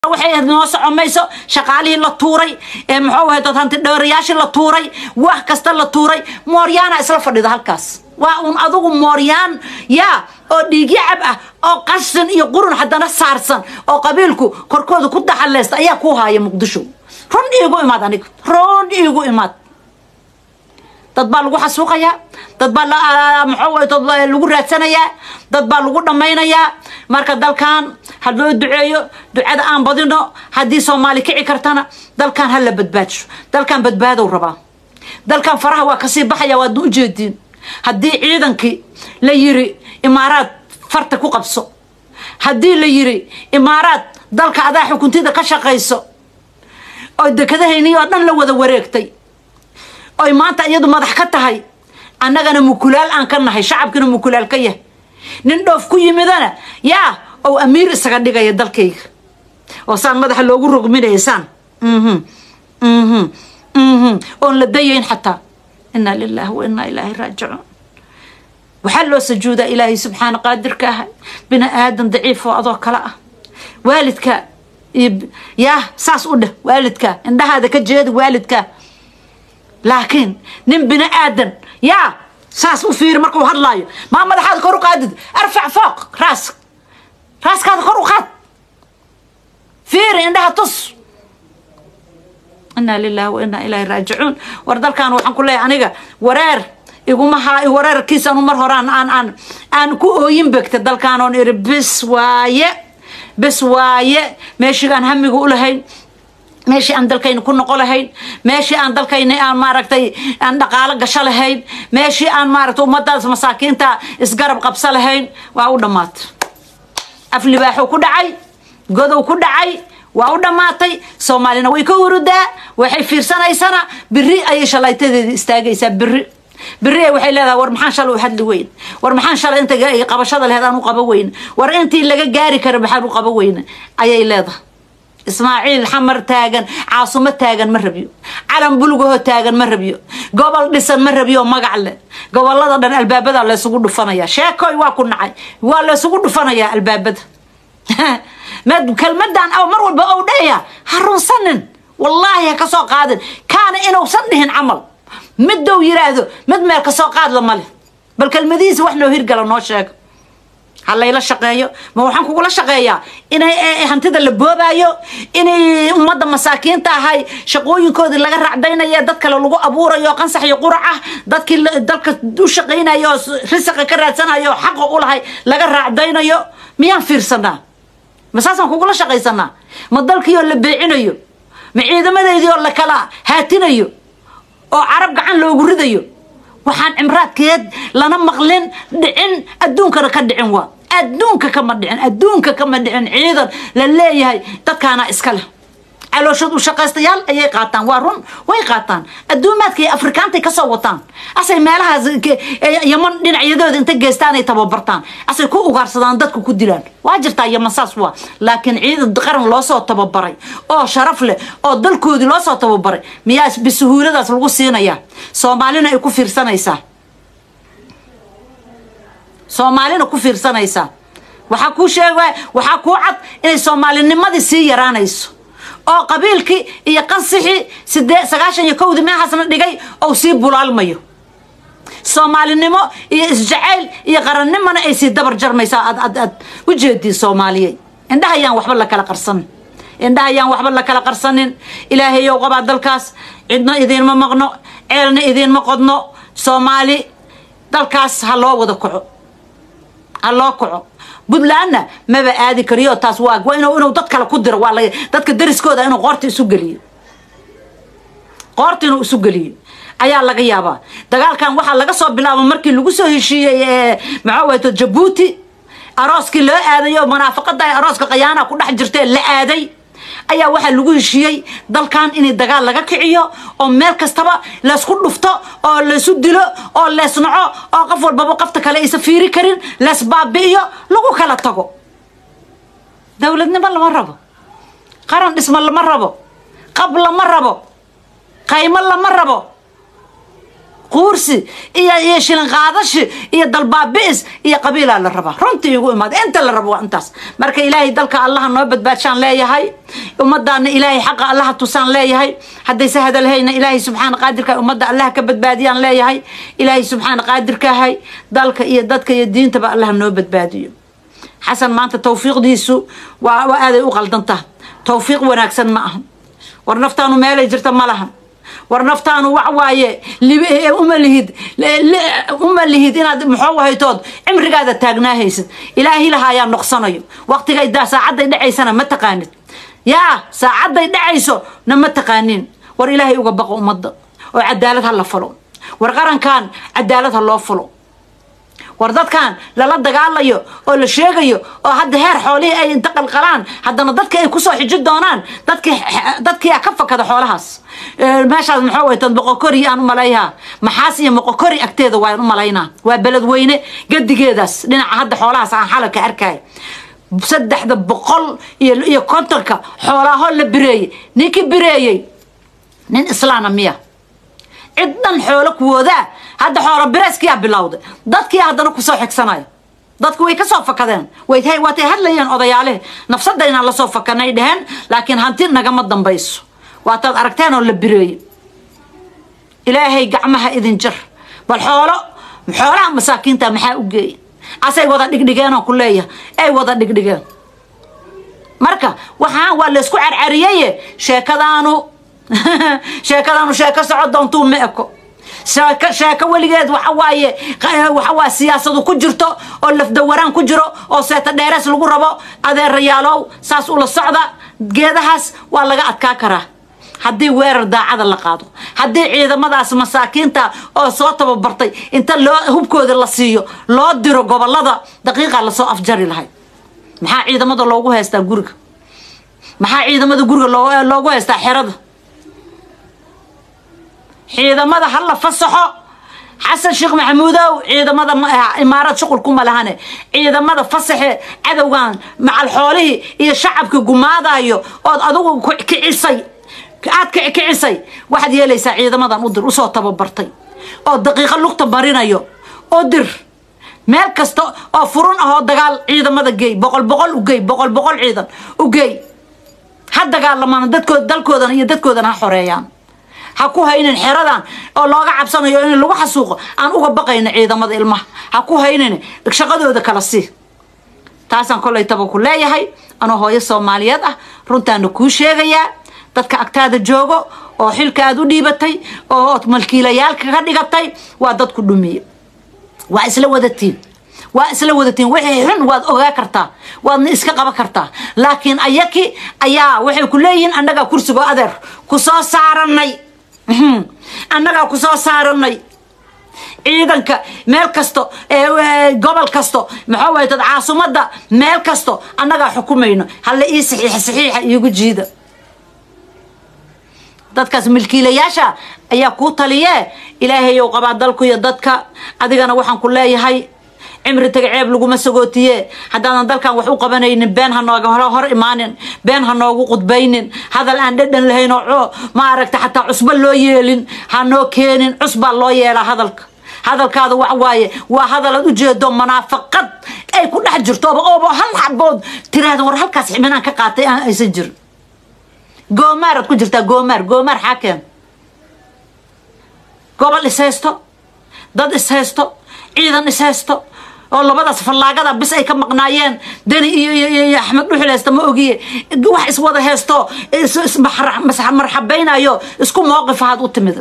waxay noo socomayso shaqaalihii la tuuray ee muxuu ahay dad hanti dheerayaashii la tuuray wax kasta la tuuray mooryaana isla fadhida halkaas waa un adugu mooryaan yaa oo dhiigyacab ah oo qashin iyo qurun haddana saarsan oo qabiilku korkooda ku daxaleysta ayaa ku haaya muqdisho run iigu imaad aniga run iigu imaad dad baa lagu xasuuqayaa dad baa muxuu lagu raadsanayaa dad baa lagu dhammaynayaa marka dalkan ha loo duceeyo ducada aan badino haddii soomaali kici kartana dalkan ha la badbaadsho dalkan badbaadow rabaa dalkan faraha waa kasii baxaya waadna ujeediin haddii ciidankii la yiri imaaraad farta ku qabso haddii la yiri imaaraad dalka adaa xukuntida ka shaqayso oo dekadahayni oo dhan la wada wareegtay oy maanta iyadu madax ka tahay annagana mukulaal aan ka nahay shacabkina mukulaal ka yahay nin dhoof ku yimidana yaa ou amiir isaga dhigaya dalkayga oo saan madaxa loogu rogminaya saan oon la dayayn xataa inaa lilaahi wa inaa ilaahi raajicuun waxaa loo sajuudaa ilaahay subxaana qaadirka ah bini aadan daciif oo adoo kale ah waalidka yaa saas u dheh waalidka indhahaada ka jeeda waalidka laakiin nin bini aadan yaa saas u fiiri markuu hadlaayo maa madaxaada kor u qaadid arfac fooq raas raaskaada kor u qaad fiiri indhaha tus inaa lilaahi wa inaa ilaahi raajicuun war dalkan waxaan ku leeyahay aniga wareer iguma haa wareerkiis anu mar horaan aan aan aan ku ooyin begta dalkaan oon iri bis waaye bis waaye meeshigaan hamiga u lahayn meeshii aan dalkayna ku noqo lahayn meeshii aan dalkayna aan maaragtay aan dhaqaalo gasho lahayn meeshii aan maaragtay ummadaas masaakiinta isgarab qabso lahayn waa u dhammaatay af libaaxuu ku dhacay godow ku dhacay waa u dhammaatay soomaalina way ka hurudaa waxay fiirsanaysana biri ayay shalaytadeeda istaagaysaa biri biri waxay leedahay war maxaan shalay u hadli weyn war maxaan shalay inta qabashada lehed aan u qaba weyn war intii laga gaari kara maxaan u qaba weyne ayay leedahay ismaaciil xamar taagan caasumo taagan ma rabiyo calan bulgaho taagan ma rabiyo gobol dhisan ma rabiyo magac leh gobolada dhan albaabada laysugu dhufanaya sheekoy waa ku nacay waa laysugu dhufanayaa albaabada kelmadan mar walba ou dhahaya ha runsanin wallaahi ha kasoo qaadin kaana inuusan dhihin camal midow yiraahdo mid meel kasoo qaadla male bal kelmadihiisa wax noo hirgala noo sheega ha layla shaqeeyo ma waxaan kugula shaqeeyaa inay hantida la boobaayo inay ummadda masaakiinta ahay shaqooyinkoodii laga racdaynayo dad kale lagu abuurayo qansax iyo qurac ah dadkii dalka u shaqaynayo oo risaqa ka raadsanayo xaqa u lahay laga raacdaynayo miyaan fiirsanaa ma saasaan kugula shaqaysanaa ma dalkiioo la beecinayo ma ciidamadeedii oo la kala haatinayo oo carab gacan loogu ridayo waxaan cimraadkeed lana maqlin dhicin adduunkana ka dhicin waa adduunka kama dhicin adduunka kama dhicin ciidan la leeyahay dadkaana iska leh calooshood u shaqaystayaal ayay qaataan waa run way qaataan adduumaadka iyo afrikaantay kasoo wataan asay meelahaas yaman dhinacyadooda inta geestaanay tababartaan asay ku ugaarsadaan dadku ku dilaan waa jirtaa yaman saas waa laakiin ciidan qaran loosoo tababaray oo sharaf leh oo dalkoodii loosoo tababaray miyaa bisuhuuladaas lagu siinayaa soomaalina ay ku fiirsanaysaa soomaalina ku fiirsanaysaa waxaa kuu sheega waxaa kuu cad inay soomaalinimadii sii yaraanayso oo qabiilkii iyo qansixii sidee sagaashan iyo kowdii meehaasna dhigay ou sii bulaalmayo soomaalinimo iyo isjacayl iyo qarannimona ay sii dabar jarmaysaa aad ad aad u jeediin soomaaliyey indhaha ayaan waxba la kala qarsanin indhaha ayaan waxba la kala qarsanin ilaahayow qabaa dalkaas cidna idiinma maqno ceelna idiinma qodno soomaali dalkaas ha loo wada kaco ha loo kaco puntlandna maba aadi kariyo taas waa waa inuu inuu dad kale ku diro waa la dadka dariskooda inuu qoorta isu geliyo qoorta inuu isu geliyo ayaa laga yaabaa dagaalkan waxaa laga soo bilaabo markii lagu soo heshiiyey maxaa wayto jabuuti arooskii loo aadayo munaafaqada ay arooska khayaana ku dhex jirtee la aaday ayaa waxaa lagu heshiiyey dalkan in dagaal laga kiciyo oo meel kastaba laysku dhufto oo laysu dilo oo leesnaco oo qof walbaba qofta kale aysa fiiri karin leesbaabi'iyo lagu kala tago dowladnimo lama rabo qaran dhismo lama rabo qab lama rabo qaymo lama rabo quursi iyo iyo shilin qaadashi iyo dalbaabi'is iyo qabiilaa la rabaa runtii igu imaada inta la rabo waa intaas marka ilaahay dalka allaha noo badbaadshaan leeyahay ummadaana ilaahay xaqa allaha tusaan leeyahay haddayse hadalhayna ilaahay subxaana qaadirka ummadda allaha ka badbaadiyaan leeyahay ilaahay subxaana qaadirkahay dalka iyo dadka iyo diintaba allaha noo badbaadiyo xasan maanta tawfiiqdiisu waa waa aaday u qaldantaa tawfiiq wanaagsan ma aha war naftaanu meelay jirta ma laha war naftaanu wax waaye uma lihid uma lihid inaad muxuu haytood cimrigaada taagnaa haysid ilaahi lahayaa noqsanayo waqtigay daa saacadday dhacaysana ma taqaanid yaa saacadday dhacayso na ma taqaanin war ilaahay uga baqo ummadda oo cadaalad ha la falo war qarankan cadaalad ha loo fulo war dadkan lala dagaalayo oo la sheegayo oo hadda heer xoolihii ay inta qalqalaan haddana dadka ay kusoo xiji doonaan dadkii dadkiia ka fakada xoolahaas meeshaas maxaa way tad moqokori aan u malayhaa maxaas iyo moqokori agteeda waan u malaynaa waa beledweyne gadigeedaas dhinaca hadda xoolahaas aan xalalka arkay saddexda boqol iyo iyo kontonka xoolaaho la bireeyey ninkii bireeyey nin islaana miya cid dhan xoolo kuwoodaa hadda xoolo bireeskiyaa bilowday dadkii haddana kusoo xigsanaya dadku way kasoo fakadeen waatay hadlayeen odayaalehe nafsadaynaan lasoo fakanay dheheen laakiin hanti nagama dambayso waataad aragteen oo la bireeyey ilaahay gacmaha idin jar bal xoolo xoolaha masaakiinta maxaa u geeya asay wada dhigdhigeenoo ku leeyahay ay wada dhigdhigeen marka waxaan waa laysku carcariyeye sheekadaanu sheekadaanu sheeko soco doontuu ma eko sheeko sheeko weligeed waxawaaye waxawaa siyaasadu ku jirto oo lafdawaraan ku jiro oo seeta dheerees lagu rabo adeerayaalow saas ula socda geedahaas waa laga adkaa karaa haddii weerar daacada la qaado haddii ciidamadaas masaakiinta oo soo tababartay inta loo hubkooda la siiyo loo diro gobolada daqiiqa lasoo afjari lahay maxaa ciidamada loogu haystaa guriga maxaa ciidamada guriga loogu haystaa xerada ciidamada ha la fasaxo xasan sheekh maxamuudow ciidamada imaarad shuqul kuma lahane ciidamada fasaxe cadowgan macal xoolihii iyo shacabka gumaadayo ood adigu kicisay aad kicisay waxaad yeelaysaa ciidamadan udir usoo tababartay oo daqiiqo lugta marinayo u dir meel kasta oo furun ahoo dagaal ciidamada geey boqol boqol u geey boqol boqol ciidan u geey ha dagaalamaan dadkood dalkoodan iyo dadkoodan ha xoreeyaan ha ku haynin xeradan oo looga cabsanayo in lagu xasuuqo aan uga baqayno ciidamada ilmaha ha ku haynin shaqadooda kala sii taasaan kolay taba ku leeyahay anoo hooyo soomaaliyeed ah runtaana kuu sheegayaa dadka agtaada joogo oo xilka aad u dhiibatay oo ood malkiilayaalka ka dhigatay waa dadku dhumiye waa isla wadatiin waa isla wadatiin wixii xun waad ogaa kartaa waadna iska qaban kartaa laakiin ayaki ayaa waxay ku leeyihiin annagaa kursigo adeer ku soo saaranay annagaa ku soo saaranay ciidanka meel kasto gobol kasto maxaa waye dad caasimadda meel kasto annagaa xukumayno hala ii saxiixa saxiixa iigu jiida dadkaas milkiilayaasha ayaa kuu taliyee ilaahayow qabaa dalku iyo dadka adigana waxaan ku leeyahay cimri taga ceeb laguma sagootiye haddaadan dalkan wax u qabanaynin been ha nooga hor imaanin been ha noogu qudbaynin hadal aan dhadhan lahayn oo ma aragta xataa cusbo loo yeelin ha noo keenin cusbaa loo yeelaa hadalka hadalkaada wax waaye waa hadal aad ujeedo munaafaqad ay ku dhex jirto ooba hal xabood tiraahda war halkaas ximinaan ka qaatay aan aysan jirin goomaaraad ku jirtaa goomaar goomaar xaakeen gobol ishaysto dad ishaysto ciidan ishaysto oo labadaas fallaagada bis ay ka maqnaayeen deni iyo iyo axmed dhuxul haysta ma ogiye wax iswada haysto marxabaynayo isku mowqif ahaad u timid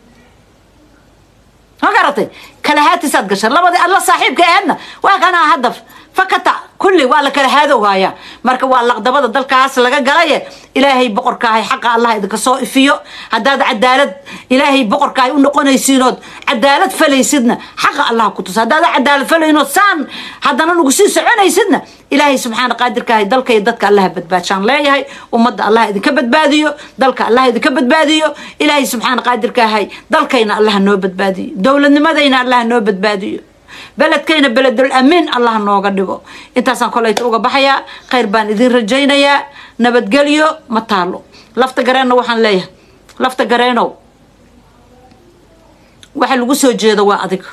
ma garatay kala haatisaad gasha labadii alla saaxiibka aheedna waa kanaa hadda fakata kulli waa la kala haadowhaya marka waa laqdabada dalkaas laga galaye ilaahay boqorkaahay xaqa allah idinka soo ifiyo haddaad cadaalad ilaahay boqorkaahay u noqonaysiinood cadaalad falaysidna xaqa allah ku tusa haddaad cadaalad falaynood saan haddana nagu sii soconaysidna ilaahay subxaana qaadirkaahay dalka iyo dadka allaha badbaadshaan leeyahay ummadda allah idinka badbaadiyo dalka allah idinka badbaadiyo ilaahay subxaana qaadirkaahay dalkayna allaha noo badbaadiyo dowladnimadayna allaha noo badbaadiyo beledkayna beledul amiin allah nooga dhigo intaasaan kolayta uga baxayaa khayr baan idin rajaynayaa nabadgelyo ma taalo lafta gareenna waxaan leeyahay lafta gareenow waxa lagu soo jeedo waa adiga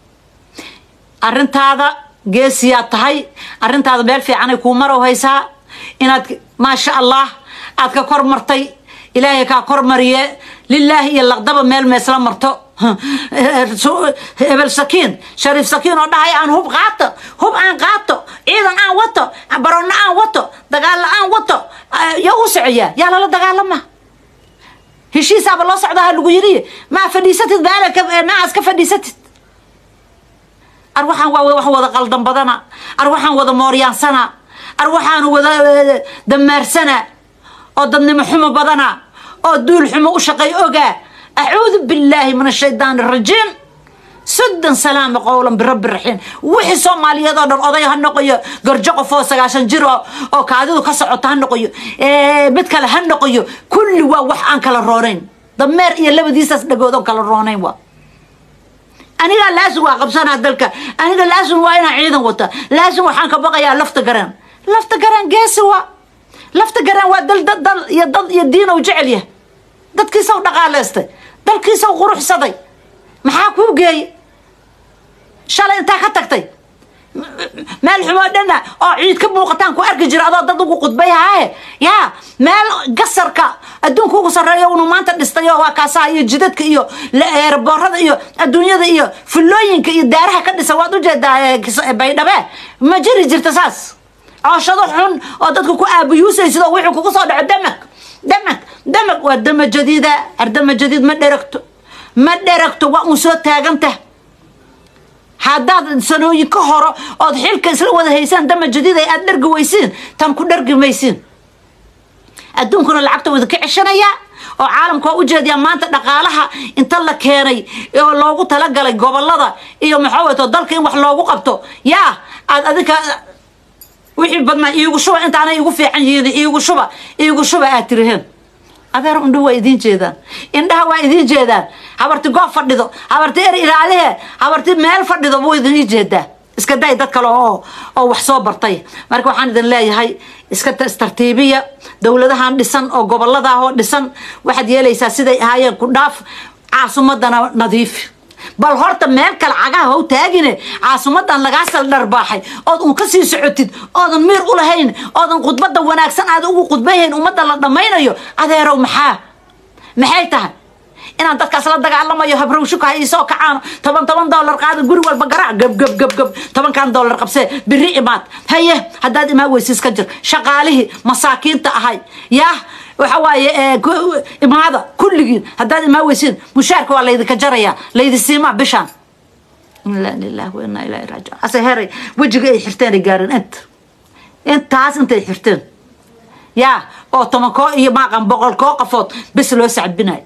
arrintaada geesiyaad tahay arrintaada meel fiicanay kuu marow haysaa inaad maasha allah aad ka kor martay ilaahay kaa kor mariye lilaahi iyo laqdaba meel meesla marto hebel sakiin shariif sakiin oo dhahay aan hub qaato hub aan qaato ciidan aan wato baroonno aan wato dagaalla aan wato yaa u socoyaa yaa lala dagaalama heshiisaaba loo socdaha lagu yidhi maa fadhiisatid maaas ka fadhiisatid ar waxaan waa wax wada qaldan badana ar waxaan wada mooryaansana ar waxaan wada damaarsana oo dadnimo xumo badana oo duul xumo u shaqay ogaa acuudu billaahi min ashaytaan arajiim sodon salaama qowlan birabbi raxiim wixii soomaaliyeed oo dhan oday ha noqoyo garjo qof oo sagaashan jir oo kaadidu ka socoto ha noqoyo mid kale ha noqoyo kulli waa wax aan kala roonayn dameer iyo labadiisaas dhagood oon kala roonayn waa anigaa laasin waa qabsanaa dalka aniga laasin waa inaan ciidan wata laasin waxaan ka baqayaa lafta garaan lafta garaan geesi waa lafta garaan waa dal dal iyo dad iyo diin ou jecel yahay dadkiisaw dhaqaaleystay dalkiisaw quruxsaday maxaa kuu geeyey shalay intaa ka tagtay meel xumoo dhana oo ciid ka muuqataan ku arki jira adoo dad ugu qudbay haaye yaa meel gasarka adduunka ugu sarreeya unu maanta dhistay oo waa kaasaha iyo jidadka iyo eerboorada iyo adduunyada iyo fullooyinka iyo daaraha ka dhisa waad ujeedaa baydhabe ma jiri jirta saas cooshado xun oo dadka ku aabuyuusaysid oo wixii kugu soo dhaco damag damag damag waa dama jadiida ardama jadiid ma dheragto ma dheragto waa uun soo taagantah haddaad sanooyin ka horo ood xilka isla wada haysaan dama jadiida aad dhargi weysiin tan ku dhargi maysiin adduunkuna lacagta wada ka ceshanayaa oo caalamka waa ujeediyaa maanta dhaqaalaha inta la keenay oo loogu talagalay gobolada iyo maxaa wayto dalka in wax loogu qabto yaa aad adinka wixii badnaa iigu shuba intaana iigu fiican yihiin iigu shuba iigu shuba aad tiriheen adeer indhuhu waa idiin jeedaan indhaha waa idiin jeedaan habarti goob fadhido habarti er ilaalihe habarti meel fadhido buu idin jeedaa iska day dad kale oo oo wax soo bartay marka waxaan idin leeyahay iska istartiibiya dowladahan dhisan oo gobolada oo dhisan waxaad yeelaysaa siday ahaayeen ku dhaaf caasimadana nadiif bal horta meel kale cagaha how taagine caasimadan lagaa saldharbaaxay ood un ka sii socotid oodan miir u lahayn oodan khudbada wanaagsan aad ugu khudbayhayn ummadda la dhammaynayo adeerow maxaa maxay tahay inaan dadkaas la dagaalamayo habrowshuka ha iisoo kacaano toban toban dollar qaada guri walba garaac gab gab gab gab tobankan dollar qabsee biri imaad haye haddaad imaa weysiis ka jir shaqaalihii masaakiinta ahay yaah waxa waaye imaada kulligiin haddaad imaa weysiin mushaarka waa laydinka jarayaa laydi siimaa bishaan inaa lilah wa inaa ilahi raajiun ase heray wejiga ay xirteen ay gaareen inta intaas intay xirteen yaa oo toban koo iyo maaqan boqol koo qafood bis loo sacbinayo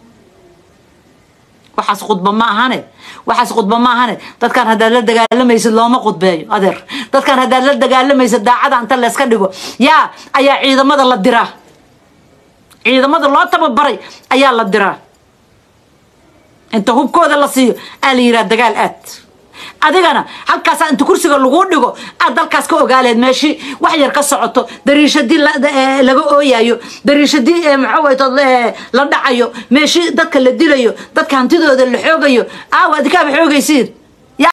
waxaas khudba ma ahane waxaas khudba ma ahane dadkan haddaad la dagaalamaysid looma khudbeeyo adeer dadkan haddaad la dagaalamaysid daacada inta layska dhigo yaa ayaa ciidamada la diraa ciidamada loo tababaray ayaa la diraa inta hubkooda la siiyo aa la yidhaha dagaal aad adigana halkaasaa inta kursiga lagu dhigo aad dalkaas ka ogaaleed meeshii wax yar ka socoto dariishadii laga ooyayo dariishadii maxawayto la dhacayo meeshii dadka la dilayo dadka hantidooda la xoogayo aawa adikaaba xoogaysiin